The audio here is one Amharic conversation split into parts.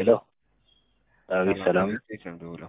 ሄሎ አቤት ሰላም እንዴት ነው የምደውለው?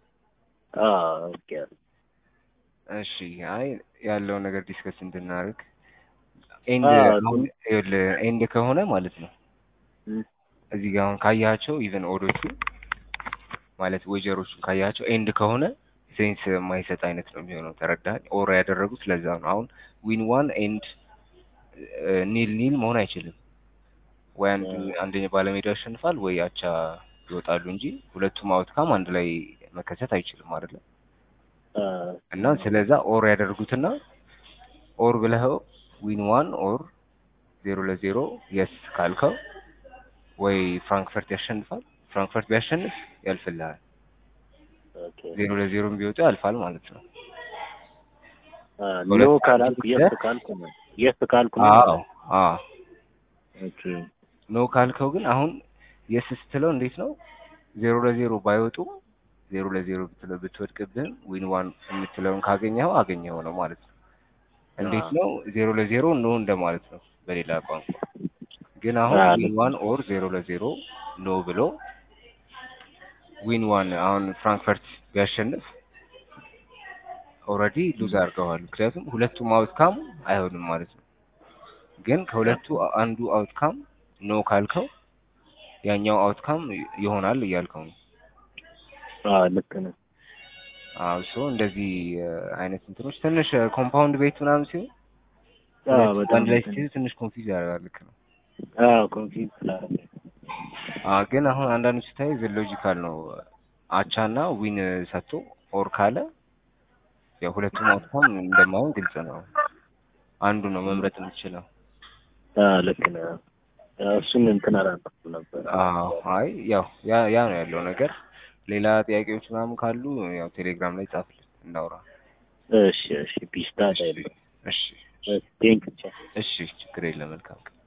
ኦኬ እሺ አይ ያለውን ነገር ዲስከስ እንድናደርግ ኤንድ አዎ፣ አሁን ይኸውልህ ኤንድ ከሆነ ማለት ነው እም፣ እዚህ ጋር አሁን ካያቸው ኢቨን ኦዶቹ ማለት ወጀሮቹን ካያቸው ኤንድ ከሆነ ሴንስ የማይሰጥ አይነት ነው የሚሆነው። ተረዳኸኝ? ኦር ያደረጉት ለዛ ነው። አሁን ዊን ዋን ኤንድ ኒል ኒል መሆን አይችልም። ወይ አንድ አንደኛው ባለሜዳ ያሸንፋል ወይ አቻ ይወጣሉ እንጂ ሁለቱም አውትካም አንድ ላይ መከሰት አይችልም አይደለ? አ፣ እና ስለዛ ኦር ያደርጉትና ኦር ብለኸው ዊን ዋን ኦር ዜሮ ለዜሮ የስ ካልከው ወይ ፍራንክፈርት ያሸንፋል። ፍራንክፈርት ቢያሸንፍ ያልፍልሃል። ኦኬ ዜሮ ለዜሮም ቢወጡ ያልፋል ማለት ነው። አ፣ ኖ ካላልኩ የስ ካልኩ ነው የስ ካልኩ ነው አዎ አዎ ኦኬ ኖ ካልከው ግን አሁን የስ ስትለው እንዴት ነው ዜሮ ለዜሮ ባይወጡም ዜሮ ለዜሮ ብትለው ብትወድቅብህም ዊን ዋን የምትለውን ካገኘኸው አገኘኸው ነው ማለት ነው። እንዴት ነው ዜሮ ለዜሮ ኖ እንደማለት ነው በሌላ ቋንቋ። ግን አሁን አዎ፣ ዊን ዋን ኦር ዜሮ ለዜሮ ኖ ብሎ ዊን ዋን አሁን ፍራንክፈርት ቢያሸንፍ ኦልሬዲ ሉዝ አድርገዋል። ምክንያቱም ሁለቱም አውትካም አይሆንም ማለት ነው። ግን ከሁለቱ አንዱ አውትካም ኖ ካልከው ያኛው አውትካም ይሆናል እያልከው ነው። አ፣ ልክ ነው አዎ ሶ እንደዚህ እ፣ አይነት እንትኖች ትንሽ ኮምፓውንድ ቤት ምናምን ሲሆን አ፣ ሁለቱ በጣም አንድ ላይ ልክ ነው። ስትይዝ ትንሽ ኮንፊውዝ ያደርጋል። ልክ ነው። አዎ ኮንፊውዝ ስላደረገኝ አዎ ግን አሁን አንዳንዱ ስታይ ሎጂካል ነው። አቻና ዊን ሰጥቶ ኦር ካለ ያው ሁለቱም አውትካም እንደማይሆን ግልጽ ነው። አንዱ ነው መምረጥ የምትችለው። አ፣ ልክ ነው ያው እሱን እንትን አላልኩም ነበር አዎ አይ ያው ያ ያ ነው ያለው ነገር። ሌላ ጥያቄዎች ምናምን ካሉ ያው ቴሌግራም ላይ ጻፍልን እናውራ። እሺ እሺ ፒስታ ታይል እሺ ቴንክ እሺ ችግር የለም መልካም ቀን።